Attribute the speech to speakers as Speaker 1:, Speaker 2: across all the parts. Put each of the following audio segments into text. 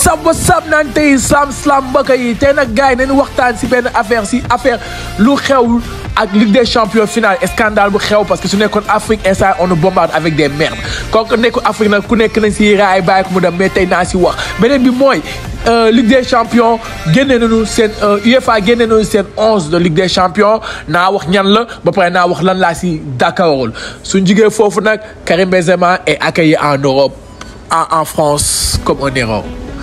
Speaker 1: sab wa sab naan tey slam slam mbokk yi tey nag gars yi nañu waxtaan si benn affaire si affaire lu xew ak Ligue des champions finale scandale bu xew parce que su nekkoon Afrique instant on nous bombarde avec des merdes kooku nekku Afrique nag ku nekk nañ si raay bàyyi ko mu dem mais tey naa si wax beneen bi mooy Ligue des champions génne nañu seen UEFA génne nañu seen onze de Ligue des champions naa wax ñan la ba pare naa wax lan laa si d'accordul suñ jigee foofu nag Karim Benzema est accueilli en Europe en en France comme un héros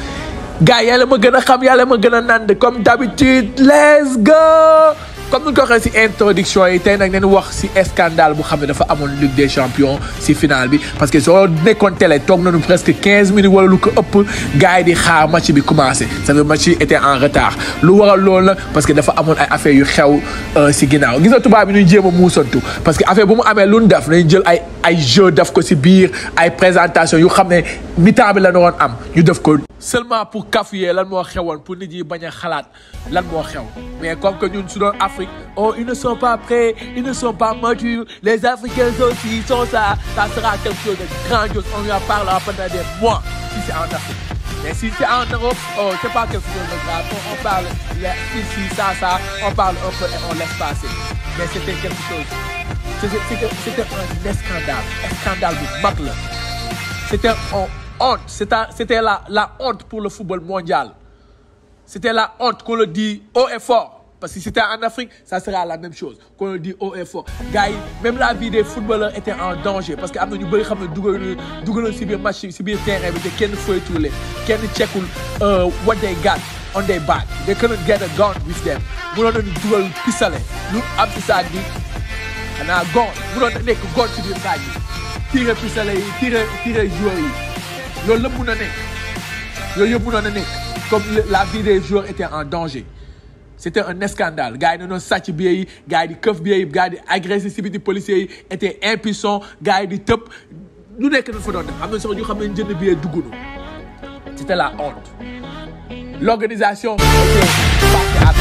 Speaker 1: gars yàlla ma gën a xam yàlla ma gën a nand comme d'habitude let's go comme ni ñu ko waxee si introduction yi tey nag nañu wax si scandale bu xam ne dafa amoon Ligue des champions si finale bi parce que soo nekkoon télé toog nañu presque quinze minutes wala lu ko ëpp gars yi di xaar match bi commencé ça veut match yi était en retard lu waral loolu nag parce que dafa amoon ay affaires yu xew si ginnaaw gis nga tubaab bi ñuy jéem a muusantu parce que affaire bu mu amee lu ñu def nañu jël ay ay jeu def ko si biir ay présentation yu xam ne mi-temps bi la ñu waroon am ñu def ko seulement pour kafuyee lan moo xewoon pour nit yi bañ a xalaat lan moo xew mais comme que ñun su doon Afrique oh ils ne sont pas prêts ils ne sont pas matures les Africains aussi sont ça ça sera quelque chose de grandiose on lui en parlera pendant des mois si c'est en Afrique mais si c'est en Europe oh c'est pas quelque chose de grave on parle ici ça ça on parle un peu et on laisse passer mais c'était quelque chose c'était c'était un scandale scandale bu mag la c'était un honte c'était la la honte pour le football mondial c'était la honte qu'on le dit haut et fort parce que si c'était en Afrique ça sera la même chose qu'on le dit haut et fort gars yi même la vie des footballeurs était en danger parce que am na ñu bëri xam ne dugal dugaloon si biir match si biir terrain bi te kenn foytuwule kenn checkul what they got on their back they couldn't get a gun with them munoon nañu dugal pistolet lu am si saag bi xanaa gon munoon na nekk gon si biir saag bi tiré pistolet yi tiré tiré joueurs yi loolu lépp mun na nekk yooyu yëpp munoon na nekk comme la vie des joueurs était en danger c'était un scandale gars yi dañoo sàcc billet yi gars yi di këf billet yi gars yi di agressé si biti policiers yi étaient impuissants gars yi di tëb lu nekk dañ fa doon def am na sax ñu xam ne jënd billet duggunu c'était la honte l'organisation était partie à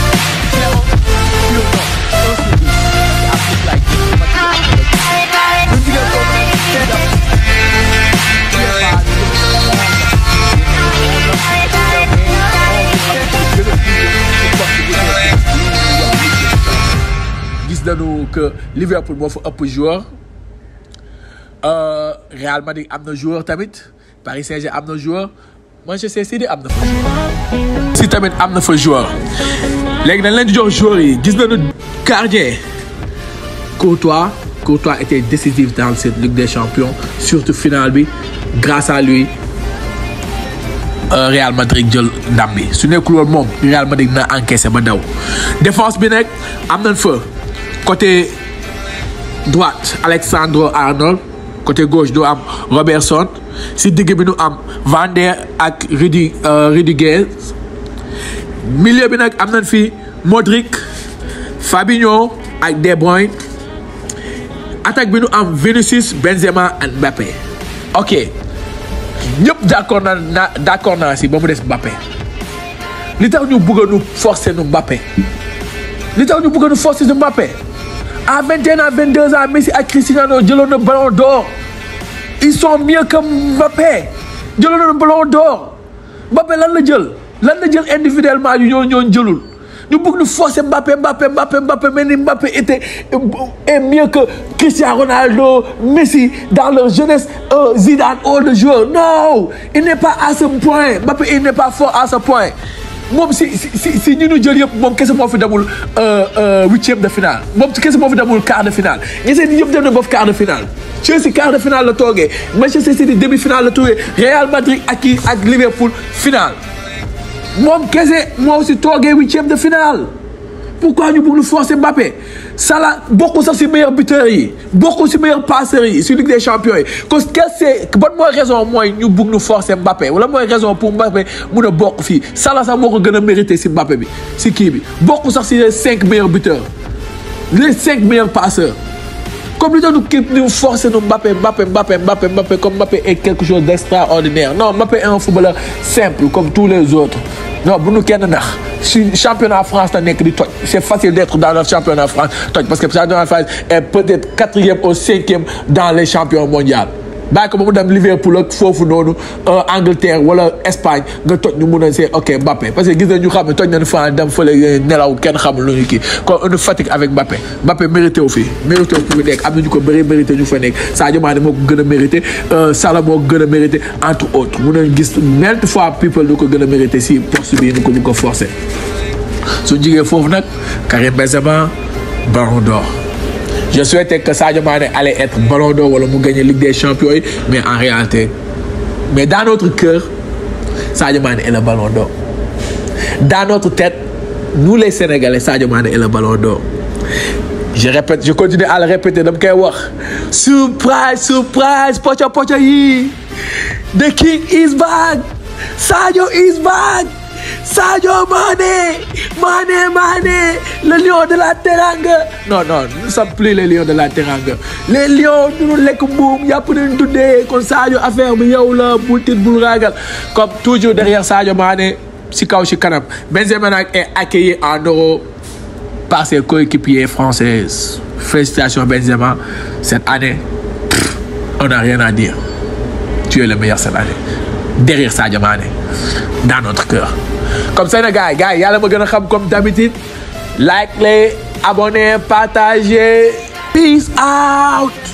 Speaker 1: zéro sur non un sur dix Afrique like gis nañu que Liverpool moo fa ëpp joueur Real Madrid am na joueur tamit Paris Saint-Germain am na joueur Manchester City am na fa joueur si tamit am na fa joueur léegi dañ leen di jox joueurs yi gis nañu gardien Courtois Courtois était décisif dans cette Ligue des Champions surtout finale bi grâce à lui Real Madrid jël ndam bi su nekkul woon moom Real Madrid na encaissé ba daw défense bi nag am nañ fa côté droite Alexandre Arnold côté gauche du am Robertson si digg bi nu am Van der ak Rudi Rudiger milieu bi nag am nañ fi Modric Fabinho ak De Bruyne attaque bi nu am Vinicius Benzema ak Mbappé ok ñëpp d'accord naa na d'accord naa si ba mu des Mbappé li tax ñu bëgg nu forcer nu Mbappé li tax ñu bëgg nu forcer nu Mbappé à 21 ans 22 ans Messi ak Cristiano jëloon na ballon d'or ils sont mieux que Mbappé jëloon na ballon d'or Mbappé lan la jël lan la jël individuellement yu ñoo ñoon jëlul ñu bëgg nu forcer Mbappé Mbappé Mbappé Mbappé mais ni Mbappé était est mieux que Cristiano Ronaldo Messi dans leur jeunesse Zidane all de joueurs non il n'est pas à ce point Mbappé il n'est pas fort à ce point moom si si si ñu nu jël yëpp moom kese moo fi demul huitième de finale moom kese moo fi demul quart de finale ñeseen ñi yëpp dem na ba quart de finale Chelsea quart de finale la toogee Manchester City demi finale la toogee Real Madrid ak kii ak Liverpool finale moom kese moo si toogee huitième de finale pourquoi ñu bëgg lu forcer Mbappé Salah bokku sax si meilleurs buteurs yi bokku si meilleurs passeurs yi si Ligue des champions yi cause quelle c'est ban mooy raison mooy ñu bëgg nu forcer Mbappé wala mooy raison pour Mbappé mun a bokk fii Salah sax moo ko gën a mérité si Mbappé bi si kii bi bokku sax si les cinq meilleurs buteurs les cinq meilleurs passeurs comme li doon kii ñu forcer nu Mbappé Mbappé Mbappé Mbappé Mbappé comme Mbappé est quelque chose d'extraordinaire non Mbappé est un footballeur simple comme tous les autres non bu nu kenn nax si championnat France la nekk di toj c'est facile d'être dans le championnat France toj parce que le championnat France est peut-être quatrième ou cinquième dans les champions mondiaux bàyyi ko ba mu dem Liverpool ak foofu noonu Angleterre wala Espagne nga toj ñu mun a see ok Mbappé parce que gis nañ ñu xam ne toj nañu fan dem fële nelaw kenn xamul lu ñu kii kon on fatigue avec Mbappé Mbappé mérité wu fii mérité wu fi mu nekk am na ñu ko bëri mérité ñu fa nekk Sadio Mané moo ko gën a mérité Salah moo ko gën a mérité entre autres mun nañ gis maintes fois people lu ko gën a mérité si poste bii ni ko bu ko forcé su jigee foofu nag Karim Benzema Ballon d'Or je souhaitais que Sadio Mané allait être Ballon d'Or wala mu gagner Ligue des Champions yi mais en réalité mais dans notre cœur Sadio Mané est le Ballon d'Or dans notre tête nous les Sénégalais Sadio Mané est le Ballon d'Or je répète je continue à le répéter dama koy wax surprise surprise poco poco yi the king is back Sadio is back Sadio Mané Mané Mané le lion de la Teranga non non nous ne sommes plus les lions de la Teranga les lions du ñu lekk mbuum yàpp nañ tuddee kon Sadio affaire bi yow la bul tiit bul ragal comme toujours derrière Sadio Mané si kaw si kanam Benzema nag est accueilli en euro par ses coéquipiers françaises félicitations Benzema cette année on n'a rien à dire tu es le meilleur cette année derrière Sadio Mané dans notre cœur comme ça na gars yi gars yi yàlla ma gën a xam comme d'habitude like les abonnez partagez peace out